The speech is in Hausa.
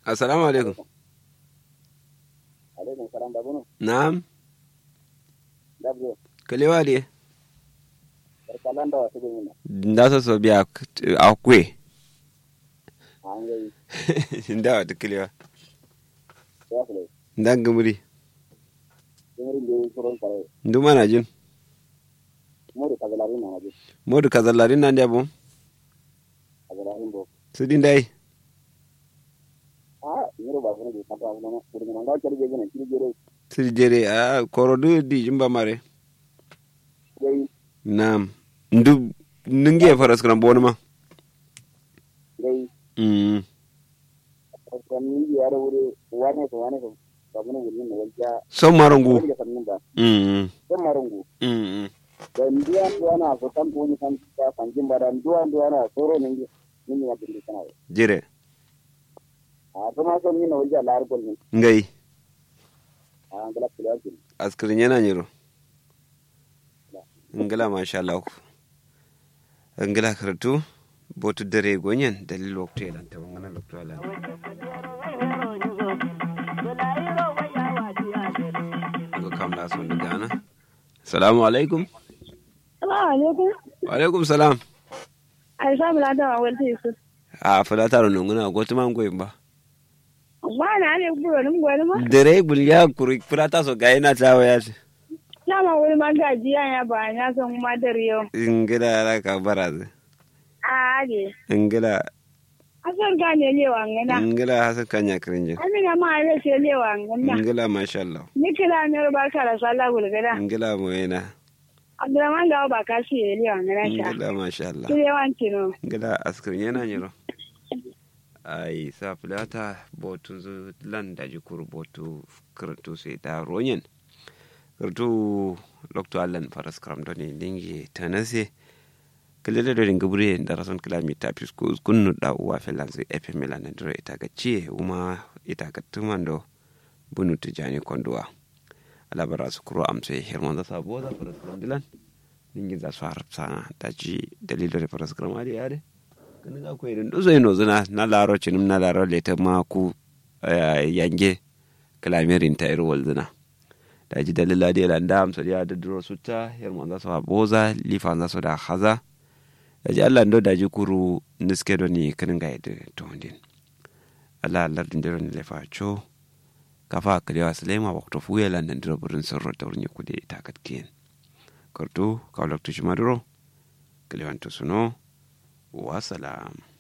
assalamu alaikum alaikum salam da bunu na'am dabdo kalewa de barkalan da wasu gumi nda so so biya akwe an gai nda wata kalewa ya fule nda gamuri jimirin da yi suron kare ndu mana jin muri kagalari na nabi modu kazalarin nan da bon kagalarin bo su din dai a yiro ba fune bi kanta fune na kuri na ngal kari gena kiri gere su jere a korodu di jimba mare gai na'am ndu nunge faras kan bon ma gai mm kan ni ya da wuri wane ko wane ko ba bunu wuri ne wajja son marangu wani da sannin ba mm don marungu mm da ndiya ndiya na so kan ko ni kan ta kan jimba da ndiya ndiya na soro ne ni ni ya bindi kana jere a kuma so ni na wajja lar gol ni ngai a ngala kula kin askirin yana nyiro ngala masha Allah ngala karatu botu dare gonyen dalil waktu ya lanta wangana lokto ala ko kam la son gana assalamu alaikum Salamu alaikum. wa alaikum salam Aisha bula da wawal ta Yusuf. a fada taro nunguna ko tuma ngoyin ba Ba na ne buro nin gwani ma. dare bul ya kuri fada ta so ga yana tawo ya ce Na ma wani ma gajiya ya ba ya san ma da riyo. ngila ra ka baraze A age. ngila Asar ga ne lewa ngana. ngila hasan kanya kirinje Amina ma ya ce lewa ngana. ngila masha Allah Ni kira ne ba ka da sallah gulgada. ngila moyena Abdurrahman ga ba ka shi ya lewa ngana sha. ngila masha Allah Ki lewan kino. ngila askirin yana nyiro ai sa filata botu zu lan da jikur botu kirtu sai ta ronyen kirtu lokto allan faras kram do ne lingi tanase kelele do dinga bure da rason kilomita pisku kunnu da uwa felan sai efe melan ndiro ita ga ciye uma ita ga tumando bunu tijani konduwa alabara su kuro amse hermon da sabo da faras kram dilan lingi za su harap sana da ji dalilo da faras kram ali yare kan ga ko irin duzo ino zuna na laro cinim na laro leta ma ku eh, yange kalamirin ta iro walzuna da ji dalila da lan da amsa ya da duro sutta hermon da su boza lifa da su da haza da ji Allah ndo da ji kuru niske do ni kan ga yadda to ndin Allah Allah din dero ni lefa cho kafa kalewa sulema wakto fuye lan nan diro burin sorro da wurin kude ta katkiyen korto kawlak to shimaduro kalewan to suno wa salam